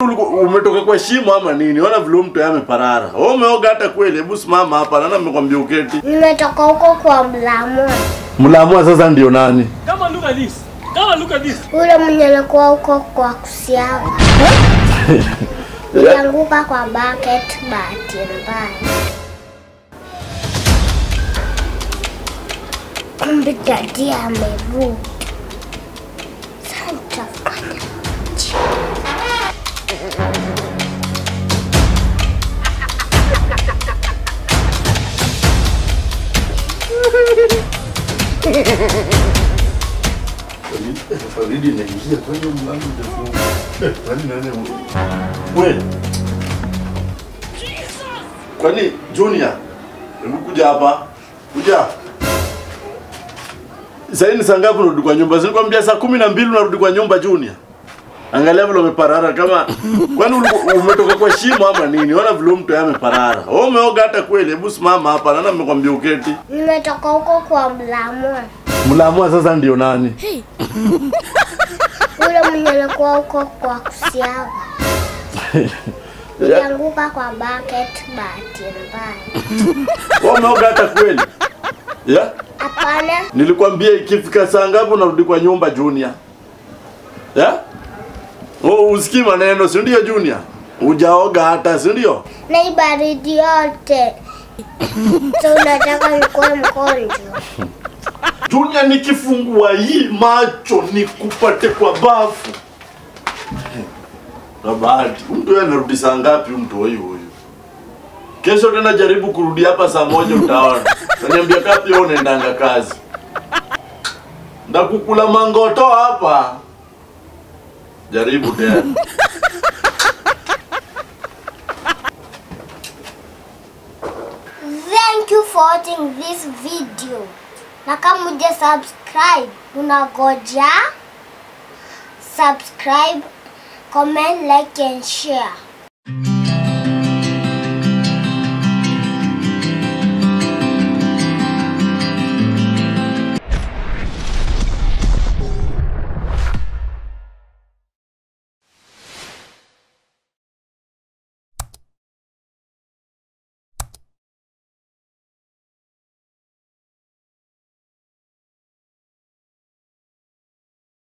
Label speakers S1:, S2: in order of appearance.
S1: Uliku- Umetoka kwa shimo ama nini? Ona vile huyu mtu yeye ameparara. Wewe umeoga hata kweli? Hebu simama hapa, nani amekwambia uketi?
S2: Nimetoka huko kwa mlamua.
S1: Mlamua sasa ndio nani?
S3: Come on, look at this. Come on, look at this.
S2: Ule mwenye alikuwa huko kwa kusiaga. Nilianguka kwa bucket bahati mbaya. Kumbe dadi amerudi. Sasa nitafanya
S1: Faridi inaingia kwenye mlango utafunga. Kwani nani? Wewe. Kwani Junior? Hebu kuja hapa. Kuja. Sasa ni saa ngapi unarudi kwa nyumba? Silikwambia saa kumi na mbili unarudi kwa nyumba Junior. Angalia vile umeparara kama kwani uliku- umetoka kwa shimo ama nini? Ona vile huyu mtu yeye ameparara. Wewe umeoga hata kweli? Hebu simama hapa. Nani amekwambia uketi?
S2: Nimetoka huko kwa mlamua.
S1: Mlamua sasa ndio nani?
S2: Ule mwenye alikuwa huko kwa kusiaga. Nilianguka kwa bucket bahati mbaya.
S1: Wewe umeoga hata kweli? Yeah?
S2: Hapana,
S1: Nilikwambia ikifika saa ngapi unarudi kwa nyumba Junior? Yeah? Oh, usikii maneno, si ndio Junior? Ujaoga hata, si ndio?
S2: na hii baridi yote. So unataka nikuwe mgonjwa?
S1: Junior, nikifungua hii macho nikupate kwa bafu. Na bahati, mtu yeye anarudi saa ngapi mtu huyu huyu? Kesho tena jaribu kurudi hapa saa moja utaona. Utaniambia kapi wewe unaendanga kazi. Ndakukula mangoto hapa. Jaribu tena.
S2: Thank you for watching this video. Na kama uja subscribe, unagoja subscribe, comment, like and share.